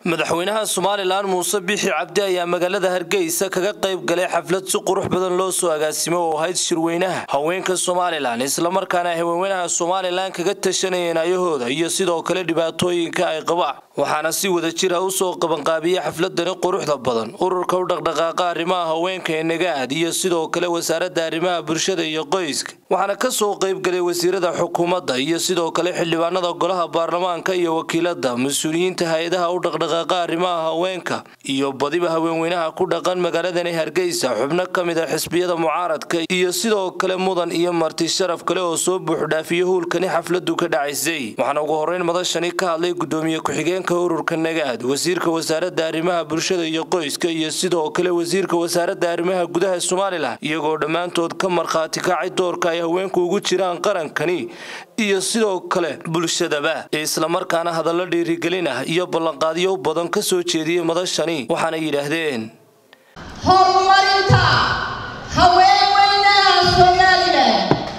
madaxweynaha somalilan muuse bixi cabdi ayaa magaalada hargeysa kaga qayb galay xaflad si qurux badan loo soo agaasimo oo ahayd shirweynaha haweenka somalilan islamarkaana ay haweenweynaha somalilan kaga tashanayeen ayahooda iyo sidoo kale dhibaatooyinka ay qabaan waxaana si wada jira usoo qabanqaabiyey xafladani quruxda badan ururka u dhaqdhaqaaqa arrimaha haweenka ee nagaad iyo sidoo kale wasaaradda arrimaha bulshada iyo qoyska waxaana kasoo qaybgalay wasiirada xukuumadda iyo sidoo kale xildhibaanada golaha baarlamaanka iyo wakiilada mas-uuliyiinta hay-adaha u dhaqdhaqaaqa arrimaha haweenka iyo badiba haweenweynaha ku dhaqan magaaladani hargeysa xubno ka mid a xisbiyada mucaaradka iyo sidoo kale mudan iyo marti sharaf kale oo soo buuxdhaafiyey howlkani xafladu ka dhacaysay waxaana ugu horeyn madashani ka hadlay gudoomiye ku-xigeenka ururka nagaad wasiirka wasaaradda arrimaha bulshada iyo qoyska iyo sidoo kale wasiirka wasaaradda arrimaha gudaha somalilan iyagoo dhammaantood ka markhaati kacay doorka ay haweenku ugu jiraan qarankani iyo sidoo kale bulshadaba islamarkaana hadallo dhiirigelin ah iyo ballanqaadyo badan ka soo jeediyey madashani waxaana yidhaahdeen horumarinta haweenweynaha somalilan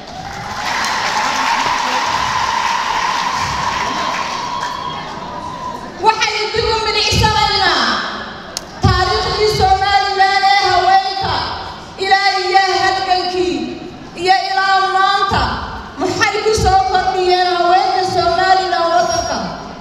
waxaynu dib u milicsanaynaa taariikhdii somalilan ee haweenka ilaa iyo halgankii iyo ilaa maanta maxay ku soo kordhiyeen haweenka somalilan waddanka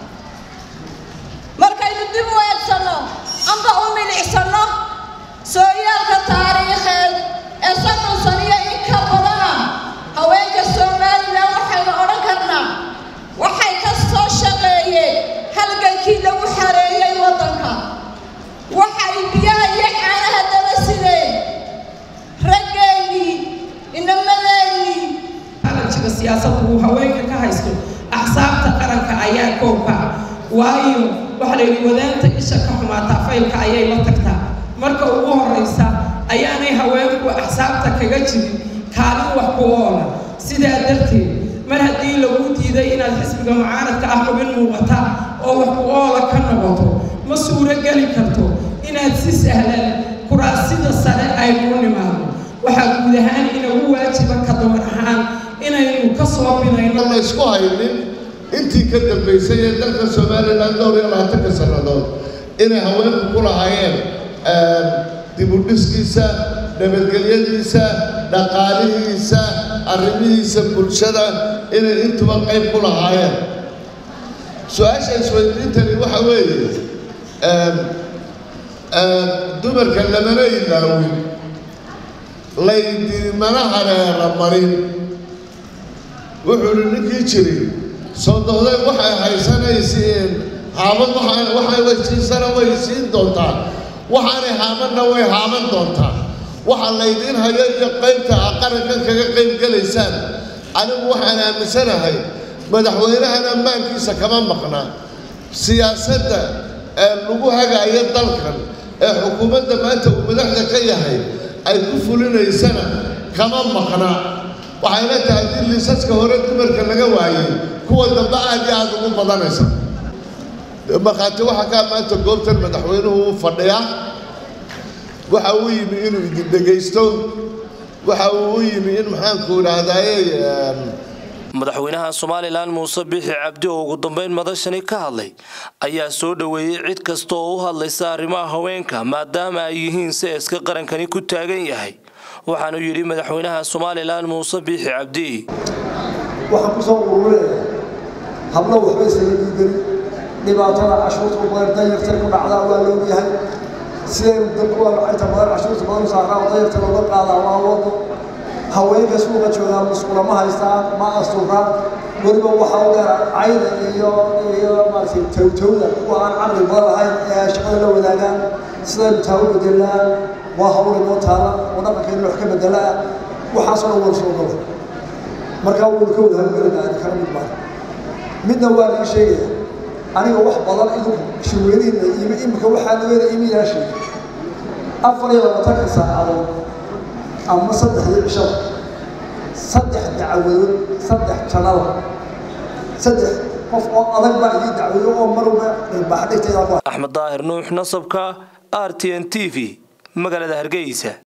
markaynu dib u eegsanno amba u milicsanno sooyaalka taariikheed ee soddon saniyo in ka badana haweenka somalilan waxaynu odhan karnaa waxay ka soo shaqeeyeen halgankii lagu xareeyey waddanka waxay biyaha iyo caanaha daba sideen raggeennii inamadeenii alajiga siyaasaddu uu haweenka ka haysto axsaabta qaranka ayaa koobka waayo waxa la yidhi wadaanta isha ka xumaataa faylka ayay la tagtaa marka ugu horraysa ayaanay haweenku axsaabta kaga jirin kaalin wax ku oola sidaa darteed mar haddii lagu diiday inaad xisbiga mucaaradka ah xubin muuqata oo wax ku oola ka noqoto ma suuro geli karto inaad si sahlan kuraasida sare aynu nimaado waxaa guud ahaan inagu waajiba ka dumar ahaan inaynu ka soo binayno la isku haynin intii ka dambaysay ee dalka somalilan dhowr iyo labaatanka sannadood inay haweenku ku lahaayeen dibudhiskiisa nabadgelyadiisa dhaqaalihiisa arrimihiisa bulshada inay intuba qayb ku lahaayeen su-aasha isweydiintani waxa weeye dumarka lamana ilaawin laydimana hareera marin wuxuu hi ninkii jiri soo dohday waxay haysanaysiin haamad waxay waysiisana way siin doontaa waxaanay haamadna way haaman doontaa waxa laydiin hayo iyo qaybta a qarankan kaga qayb gelaysaan anigu waxaan aaminsanahay madaxweynahan ammaankiisa kama maqnaa siyaasadda ee lagu hagaayo dalkan ee xukuumadda maanta uu madaxda ka yahay ay ku fulinaysana kama maqnaa waxayna tahay haddii liisaska hore dumarka laga waayey kuwa dambe aad iyo aad ugu badanaysa markhaati waxaa kaa maanta goobtan madaxweynuhu u fadhiyaa waxa uu yimi inuu idin dhegaysto waxa uu u yimi in maxaanku idhaahdaaye madaxweynaha somalilan muuse bixi cabdi oo ugu dambeyn madashani ka hadlay ayaa soo dhoweeyey cid kasta oo u hadlaysa arrimaha haweenka maadaama ay yihiin seeska qarankani ku taagan yahay waxaanu yidhi madaxweynaha somalilan muuse biixi cabdi waxaan ku soo ururinaya hablo waxba isaga diidani dhibaatada cashuurta u badan danyartay ku dhacdaa waa loogyahay sidaynu dalkuwa inta badan cashuurta badan saaraa oo danyarta looga qaadaa waa wado haweenka suuqa joogaa musqula ma haystaan ma asturaan weliba waxaa u dheer cayda iyo iyo maaragtay towtowda kuwa aan caqli badan lahayn ee shaqada la wadaagaan sidaynu taa u bedelnaa waa hawl inoo taala oo dhaqankeena wax ka bedelaa waxaasoo dhan wada soo gala markaa waynu ka wada hawgelinaa ani kala mid maan midna waa laga sheegaya aniga wax badan idinku shirweynihiina imi imika waxaa nageeda imi yaa sheegay afar iyo labaatanka saacadood ama saddexdii cishada saddex dacwadood saddex janada saddex qof oo adag baa idii dacwado oo marwalba dharbaax dhigteeda axmed daahir nuux nasabka r t n t v magaalada hargeysa